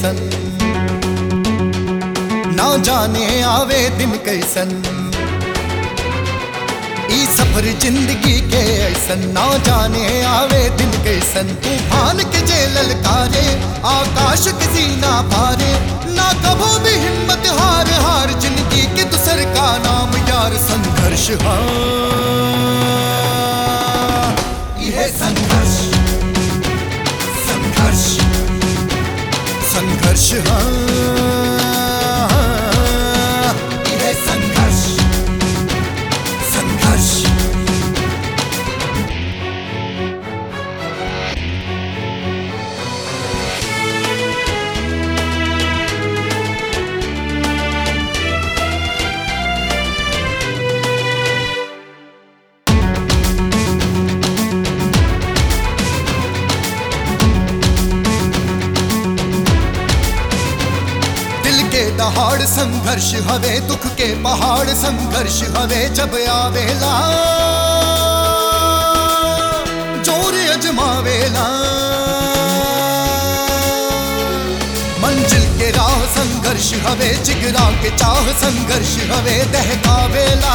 कैसन ना जाने आवे दिन कैसन ई सफर जिंदगी के ऐसन ना जाने आवे दिन कैसन तूफान के जे ललकारे आकाश किसी ना पारे ना कभो भी हिम्मत हार हार जिंदगी के दूसर का नाम यार संघर्ष हाँ यह संघर्ष संघर्ष संघर्ष हाँ यह संघर्ष संघर्ष दिल के दहाड़ संघर्ष हवे दुख के पहाड़ संघर्ष हवे जब आवेला जोर अजमावेला मंजिल के राह संघर्ष हवे जिगरा के चाह संघर्ष हवे दहकावेला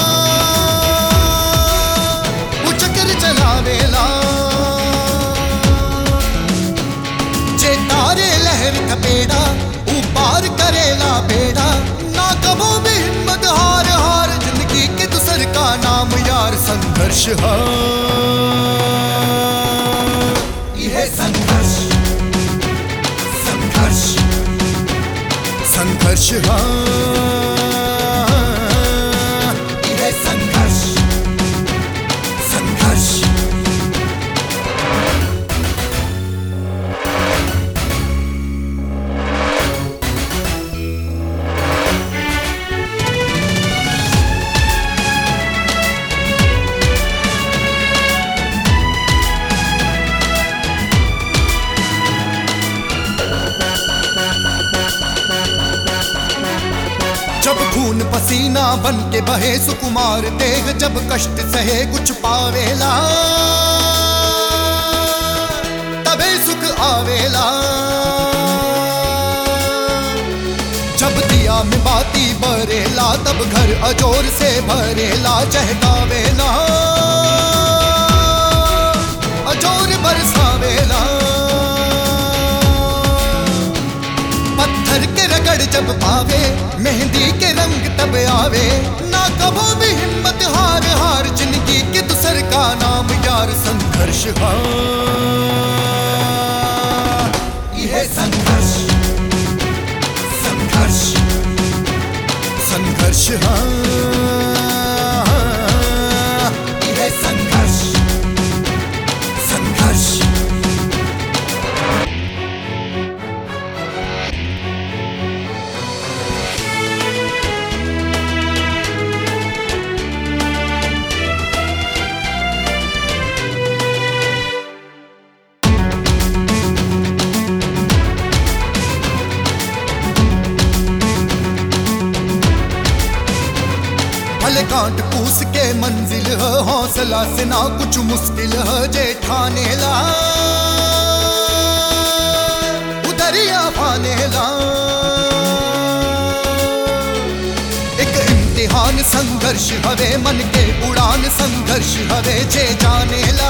उचकर चलावेला जे तारे लहर थपेड़ा ऊपार करेला बेड़ा ना कबो भी हिम्मत हार हार जिंदगी के दूसर का नाम यार संघर्ष हाँ यह संघर्ष संघर्ष संघर्ष हाँ यह संघर्ष संघर्ष जब खून पसीना बन के बहे सुकुमार देह जब कष्ट सहे कुछ पावेला तबे सुख आवेला जब दिया में बाती बरेला तब घर अजोर से भरेला चहकावेला अजोर बरसावेला पत्थर के रगड़ जब पावे मेहंदी के रंग तब आवे ना कबो भी हिम्मत हार हार जिंदगी के दूसर का नाम यार संघर्ष हाँ यह संघर्ष संघर्ष संघर्ष हाँ यह संघर्ष संघर्ष भले कांट पूस के मंजिल है हौसला से ना कुछ मुश्किल है जे ठाने ला उदरिया पाने ला एक इम्तिहान संघर्ष हवे मन के उड़ान संघर्ष हवे जे जाने ला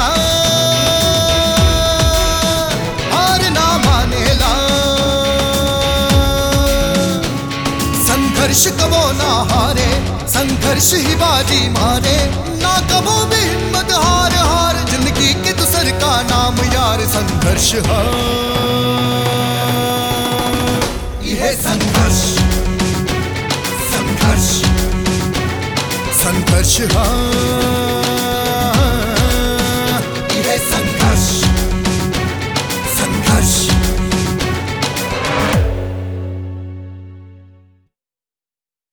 हार ना माने ला संघर्ष कबो ना हारे संघर्ष ही बाजी मारे ना कबो भी हिम्मत हार हार जिंदगी के दूसर का नाम यार संघर्ष हाँ यह संघर्ष संघर्ष संघर्ष हाँ